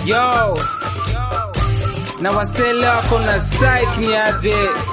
Yo, na wasele wako na psych ni aje?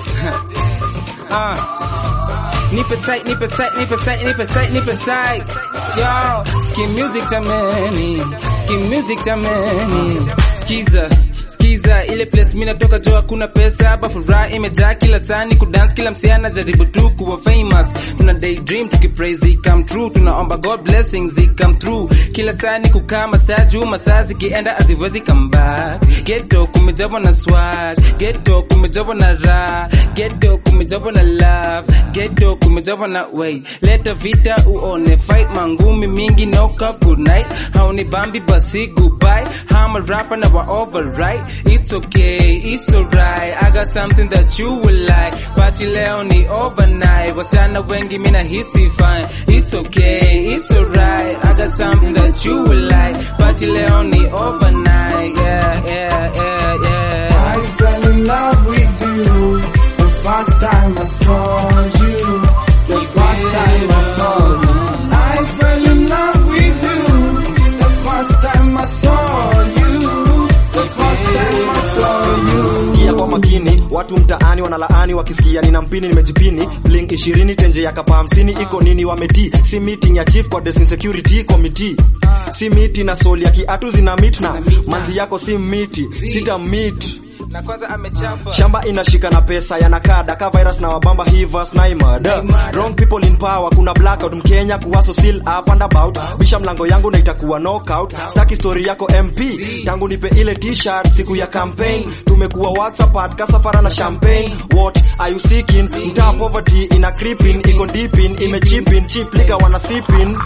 Ah. Nipe psych, nipe psych, nipe psych, nipe psych, nipe psych. Yo, skin music jameni, skin music jameni. Skiza, skiza ile place mimi natoka jo hakuna pesa hapa furaha imejaa kila sani kudance kila msee anajaribu tu kuwa famous tuna daydream tukipraise it come true tunaomba god blessings it come through kila sani kukaa masaa juu masaa zikienda haziwezi come back ghetto kumejabwa na swag ghetto kumejabwa na raha ghetto kumejabwa na love ghetto kumejabwa na way leta vita uone fight mangumi mingi no cup good night hauni bambi basi goodbye I'm a rapper now I override it's okay it's alright I got something that you will like party leo ni overnight wasichana wengi mina hisi fine it's okay it's alright I got something that you will like party leo ni overnight yeah yeah yeah yeah I fell in love with you the first time I saw you. The first time I saw you. I fell in love with you the first time I saw you. The first time I saw you. sikia kwa makini watu mtaani wanalaani wakisikia nina mpini nimejipini link 20 tenje ya kapa 50 iko nini wameti si meeting ya chief kwa desk security committee si miti na soli ya kiatu zina meet na manzi yako si miti sita meet na kwanza amechapa shamba inashika na pesa yanakada ka virus na wabamba hivas na imada wrong people in power kuna blackout mkenya kuwaso still up and about bisha mlango yangu na itakuwa knockout saki story yako mp tangu nipe ile t-shirt siku ya campaign tumekuwa whatsapp at kasafara na champagne what are you seeking mtaa poverty ina creeping iko deepin imechipin cheap liquor wana sipping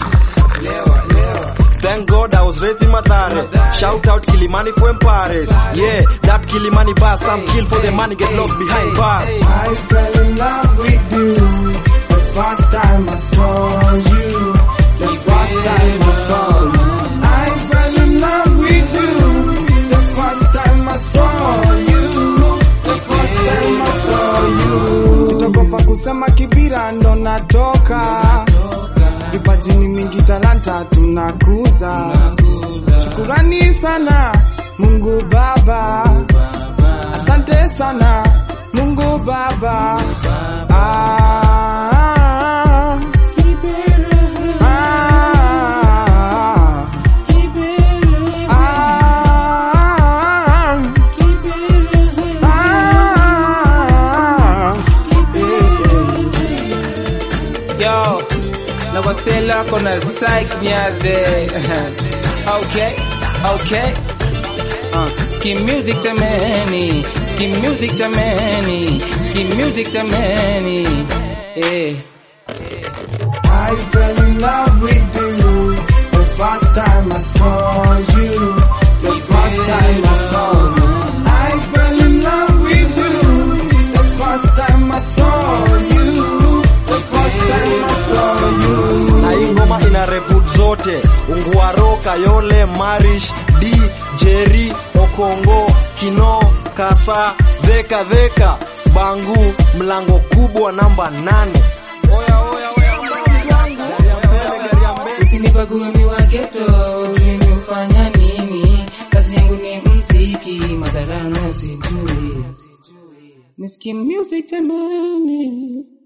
Thank God I was raised in Madare. Shout out Kilimani for Paris. Yeah, that Kilimani bus. Some kill for the money, get lost behind bars. I fell in love with you the first time I saw you. The first time I saw you. I fell in love with you the first time I saw you. The first time I saw you. Sitogopa kusema kibira ndo natoka. Vipajini mingi talanta tunakuza. Shukurani sana Mungu Baba. Asante sana Mungu Baba. Ah, ah, ah, Yo, na wasela wako na psych nyaje. okay, okay. Uh, skin music jameni, skin music jameni, skin music jameni. Eh. I fell in love with you the first time I saw you. The first time I saw you. I fell in love with you the first time I saw you. The first time I saw you. na hii ngoma ina reput zote ungwaro kayole marish d jeri okongo kino kasa dheka dheka bangu mlango kubwa namba nane Usinibague mi wa ghetto, ujue mi hufanya nini? Kazi yangu ni mziki, madhara na sijui. Ni skin music jameni.